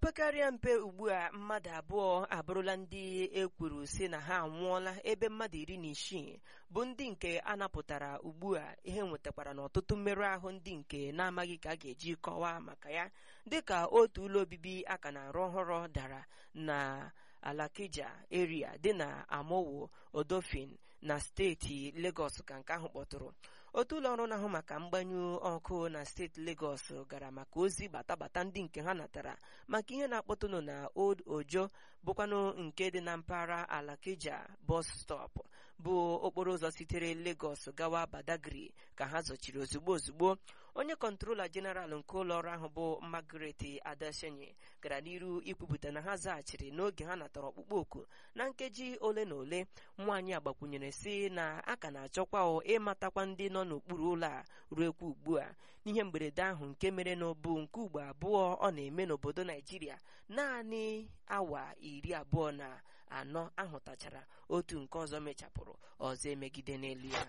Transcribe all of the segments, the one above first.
opekarịa mpe ugbu a mmadụ abụọ abụrụla ndị ekwuru si na ha anwụọla ebe mmadụ iri na isii bụ ndị nke a napụtara ugbu a ihe nwetakwara n'ọtụtụ mmerụ ahụ ndị nke na-amaghị ka a ga-eji kọwaa maka ya dịka otu ụlọ obibi aka na-arụ ọhụrụ dara na alakija eria dị na amowo odofin na steeti legọs ka nke ahụ kpọtụrụ otu ụlọ ọrụ na-ahụ maka mgbanyụ ọkụ na steeti Lagos gara maka ozi batabata ndị nke ha natara maka ihe na-akpọtụnụ na Old Ojo bụkwanụ nke dị na mpaghara Alakija bus stop bụ okporo ụzọ sitere Lagos gawa Badagry ka ha zọchiri ozugbo ozugbo onye kọntrola jeneral nke ụlọ ọrụ ahụ bụ Margaret Adesenye gara n'iru ikwupụta na ha zaghachiri n'oge ha natara ọkpụkpọ oku na nkeji ole na ole nwaanyị a gbakwunyere si na a ka na-achọkwa ịmatakwa ndị nọ n'okpuru ụlọ a ruekwa ugbu a n'ihe mberede ahụ nke mere n'obu nke ugbo abụọ ọ na-eme n'obodo Naijiria naanị awa iri abụọ na anọ ahụtachara otu nke ọzọ mechapụrụ ọzọ emegide n'elu ya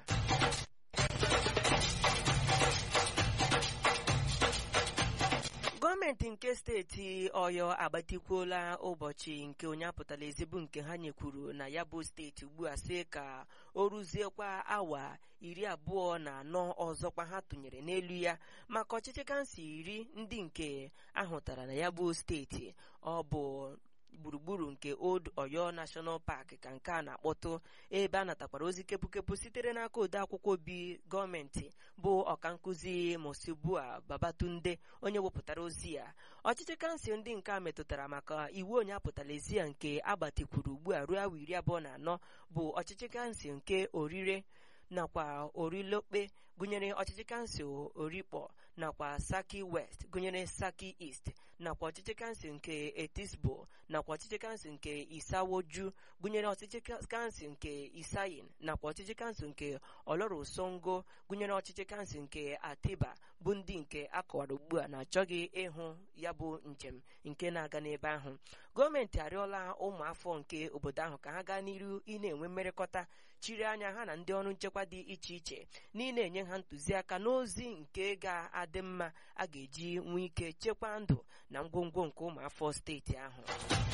gọọmenti nke steeti ọyọ agbatikwuola ụbọchị nke onye apụtala ezigbo nke ha nyekwuru na ya bụ steeti ugbu a sị ka o ruziekwa awa iri abụọ na anọ ọzọkwa ha tụnyere n'elu ya maka ọchịchị kansụl iri ndị nke ahụtara na ya bụ steeti ọ bụ gburugburu nke Old Oyo National Park ka nke a na-akpọtụ ebe a natakwara ozi kepụkepụ sitere n'aka ode akwụkwọ obi gọọmenti bụ ọkankụzi Mosibua Babatunde onye wepụtara ozi ya ọchịchị kansụl ndị nke a metụtara maka iwu onye apụtala ezi ya nke agbatikwuru ugbu a ruo awa iri abụọ na anọ bụ ọchịchị kansụl nke orire nakwa orilokpe gụnyere ọchịchị kansụl orikpọ nakwa saki west gụnyere saki east nakwa ọchịchị kansụl nke etisbo nakwa ọchịchị kansụl nke isawoju gụnyere ọchịchị kansụl nke isayin nakwa ọchịchị kansụl nke olorosongo gụnyere ọchịchị kansụl nke atiba bụ ndị nke akọwara ugbu a na-achọghị ịhụ ya bụ njem nke na-aga n'ebe ahụ gọọmenti arịọla ụmụafọ nke obodo ahụ ka ha gaa n'iru ị na-enwe mmerịkọta chiri anya ha na ndị ọrụ nchekwa dị iche iche na ị na-enye ha ntụziaka n'ozi nke ga-adị mma a ga-eji nwee ike chekwaa ndụ na ngwongwo nke ụmụafọ steeti ahụ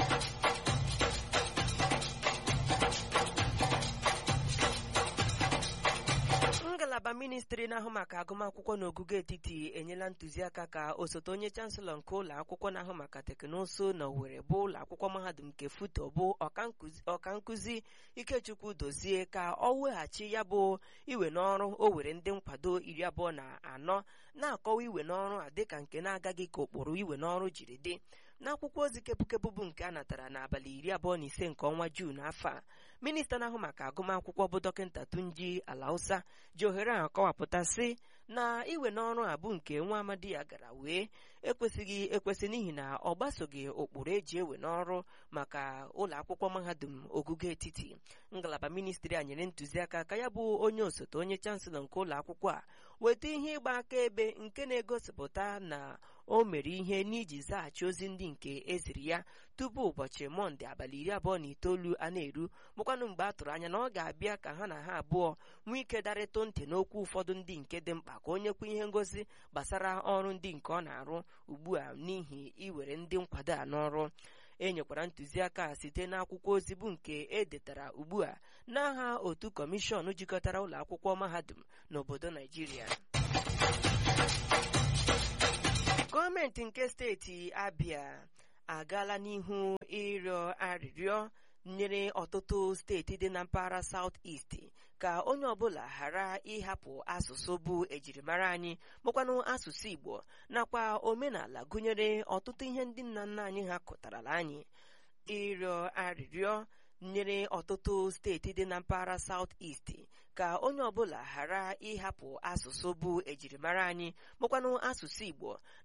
ngalaba ministri na-ahụ maka agụmakwụkwọ n'ogugo etiti enyela ntụziaka ka osote onye chanselọ nke ụlọ akwụkwọ na-ahụ maka teknụzụ na Owerri bụ ụlọ akwụkwọ mahadum nke Futo bụ ọkankụzi Ikechukwu dozie ka ọ weghachi ya bụ iwe n'ọrụ o were ndị nkwado iri abụọ na anọ na-akọwa iwe n'ọrụ a dịka nke na-agaghị ka ụkpụrụ iwe n'ọrụ jiri dị n'akwụkwọ ozi kepụkepụ bụ nke a natara n'abalị iri abụọ na ise nke ọnwa Juun afọ a minista na-ahụ maka agụmakwụkwọ bụ dọkịta Tunji Alausa ji ohere ahụ kọwapụta sị na iwe n'ọrụ a bụ nke nwa amadi ya gara wee ekwesịghị ekwesị n'ihi na ọ gbasoghị ụkpụrụ eji ewe n'ọrụ maka ụlọ akwụkwọ mahadum ogugo etiti ngalaba ministri a nyere ntụziaka ka ya bụ onye osote onye chanselọ nke ụlọ akwụkwọ a weta ihe ịgba akaebe nke na-egosipụta na o mere ihe n'iji zaghachi ozi ndị nke eziri ya tupu ụbọchị mọnde abalị iri abụọ na itoolu a na-eru bụkwanụ mgbe a tụrụ anya na ọ ga-abịa ka ha na ha abụọ nwee ike darịtụ ntị n'okwu ụfọdụ ndị nke dị mkpa ka onye kwu ihe ngosi gbasara ọrụ ndị nke ọ na-arụ ugbu a n'ihi iwere ndị nkwado a n'ọrụ e nyekwara ntụziaka site n'akwụkwọ ozi bụ nke e detara ugbu a n'aha otu kọmishọn jikọtara ụlọ akwụkwọ mahadum n'obodo Naijiria gọọmenti nke steeti Abia agaala n'ihu ịrịọ arịrịọ nyere ọtụtụ steeti dị na mpaghara South East ka onye ọbụla ghara ịhapụ asụsụ bụ ejirimara anyị bụkwanụ asụsụ Igbo nakwa omenala gụnyere ọtụtụ ihe ndị nna nna anyị ha kụtarala anyị ịrịọ arịrịọ nyere ọtụtụ steeti dị na mpaghara South East ka onye ọbụla ghara ịhapụ asụsụ bụ ejirimara anyị bụkwanụ asụsụ Igbo